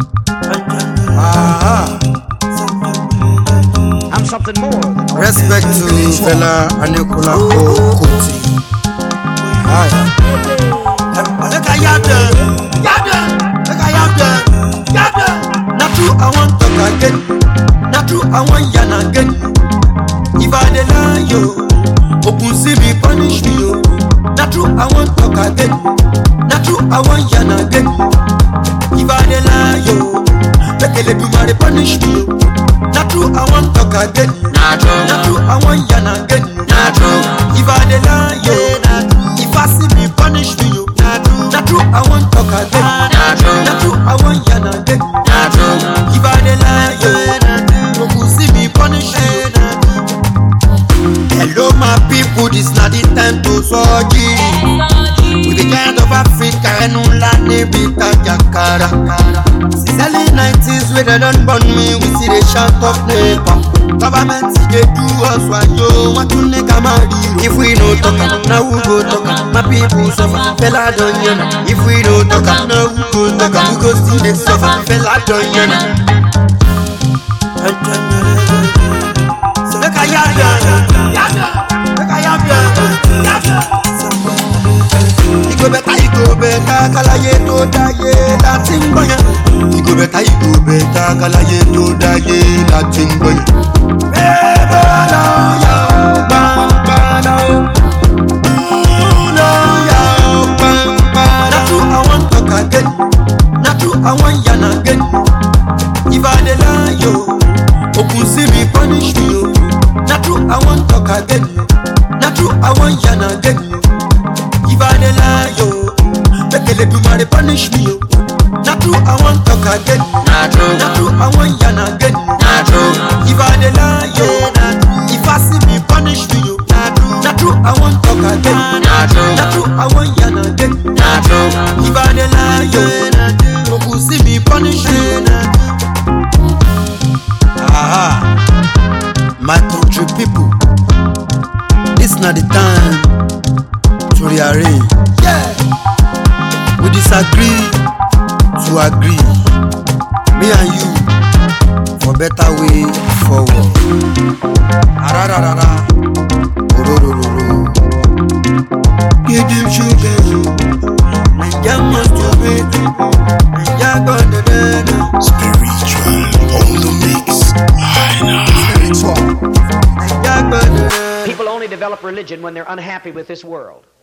Aha. I'm something more than Respect to fella Anikulapo Kuti. Aye. Make I yab them, yab them, make I yab them, yab them. Na true I want talk again, na true I want yarn again. If I dey lie yo, open see me punish me yo. Na true I want talk again, na true I want yarn again. If I dey lie yo, make Eledumare punish me yo. Na true I want talk again, Na true. na true I want yarn again. Na true. If I dey lie yo, if I see me punish me yo. Na true I want talk again, Na true. na true I want yarn again. Na true. If I dey lie yo, you go see me punish you. Hello my people, this na the time to surgery. We the kind of Africa ẹnu ńlá níbi tajakara. Since early nineties wey dem don born me, we still dey shout of neighbor. Government dey do us wayo, wọ́n tún ní ká máa ríro. If we no talk am, na who go talk am? My people suffer, fela don yan am. If we no talk am, na who go talk am? We go still dey suffer, fela don yan am. Make I yab ya, yab ya, make I yab ya, yab ya. Ìgò bẹ̀ta ìgò bẹ̀ta kalaye tó dáyé láti ń gbọ̀yàn. Ìgò bẹ̀ta ìgò bẹ̀ta kalaye tó dáyé láti ń gbọ̀yàn. Bébà lọ́yà ó gbàngbàlà ó. Lọ́yà ó gbàngbàlà. Na true I wan talk again, na true I wan yarn again. If I dey lie yo, open see me punish me yo. Na true I wan talk again, na true I wan yarn again. If I dey lie yo, make Eledumare punish me yo. Na true I wan talk again, Na true. na true I wan yarn again. Na true. If I dey lie yo, if I see me punish me yo. Na true I wan talk again, Na true. na true I wan yarn again. Na true. If I dey lie yo, you go see me punish you. Aha, my country people, this na the time to rearrange. Yeah, we disagree to agree, me and you for better way forward. Arararara, ororororo. Give them sugar. Naija must obey. Naija gbọ́dọ̀ dẹ́nu. Spiritual on the mix. Naija gbọ́dọ̀ dẹ́nu. People only develop religion when they're unhappy with this world.